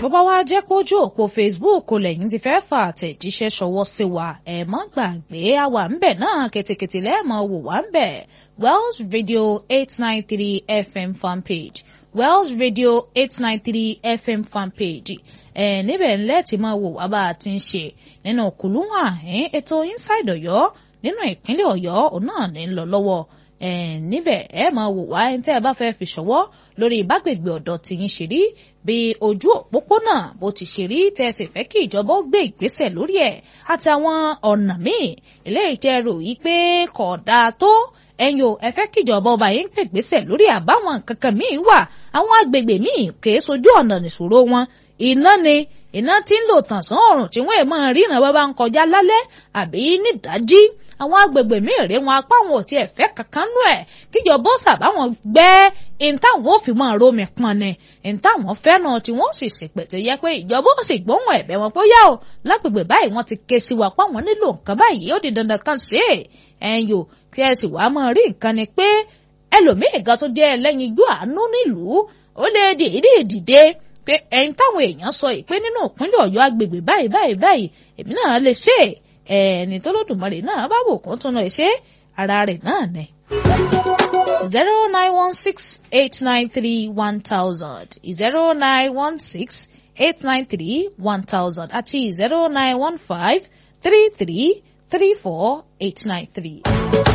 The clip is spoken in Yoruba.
bó bá wá jẹ́ kójú òpó Facebook lẹ́yìn tí fẹ́ fà àtẹ̀jíṣẹ́ ṣọwọ́ sí wa ẹ̀ mọ́ gbàgbé àwa ń bẹ̀ náà kètèkètè lẹ́ẹ̀mọ́ wò wá ń bẹ̀ Wells Radio eight nine three FM fanpage Wells Radio eight nine three FM fanpage ẹ̀ níbẹ̀ ńlẹ́ tí máa wò wá bá a ti ń ṣe nínú kùlùwà ètò Inside Ọ̀yọ́ nínú ìpínlẹ̀ Ọ̀yọ́ òun náà ní lọ lọ́wọ́ níbẹ̀ ẹ máa wò wá ẹni tẹ́ ẹ bá fẹ́ fi ṣọwọ́ lórí ìbágbègbè ọ̀dọ̀ tìyín ṣe rí bí ojú òpópónà bó ti ṣe rí tẹ́ ẹ sì fẹ́ kí ìjọba ó gbé ìgbésẹ̀ lórí ẹ̀ àtàwọn ọ̀nà míì eléyìí tẹ́ rò yí pé kò dáa tó ẹ̀yin o ẹ fẹ́ kí ìjọba ọba yín gbé ìgbésẹ̀ lórí àbáwọn kankan míì wà àwọn agbègbè míì kèé sojú ọ̀nà nìṣòro wọn iná ni iná tí ń lò tànsán ọ̀rùn tí wọ́n ẹ̀ máa ríran bá bá ń kọjá lálẹ́ àbí nídàájí àwọn agbègbè míì rèé wọn apá wọn ò tiẹ̀ fẹ́ kankan nú ẹ̀ kíjọba ó sàbáwọn gbẹ́ ìntàwọn ò fi máa romi pọn ni ìntàwọn fẹ́ràn tí wọ́n sì ṣèpè tó yẹ pé ìjọba ó sì gbóhùn ẹ̀bẹ̀ wọn pé yá o lágbègbè báyìí wọ́n ti ké sí wa páwọn nílò nǹkan báyìí ó di dandan kan ṣe é ẹ̀yin o tí ẹ sì wàá máa rí nǹkan ni pé ẹlòmíì gan tó jẹ́ ẹlẹ́yin igbó àánú nílùú ó lè dìídì dìde pé ẹ̀yin táwọn èèyàn sọ yìí pé nínú ìpínlẹ̀ ọ̀yọ́ agbègbè báyìí báyìí báyìí èmi náà lè ṣe é ẹni tó lódùmarè náà bá wò kó tún lọ ṣe ara rẹ̀ náà ni. zero nine one six eight nine three one thousand zero nine one six eight nine three one thousand àti zero nine one five three three three four eight nine three.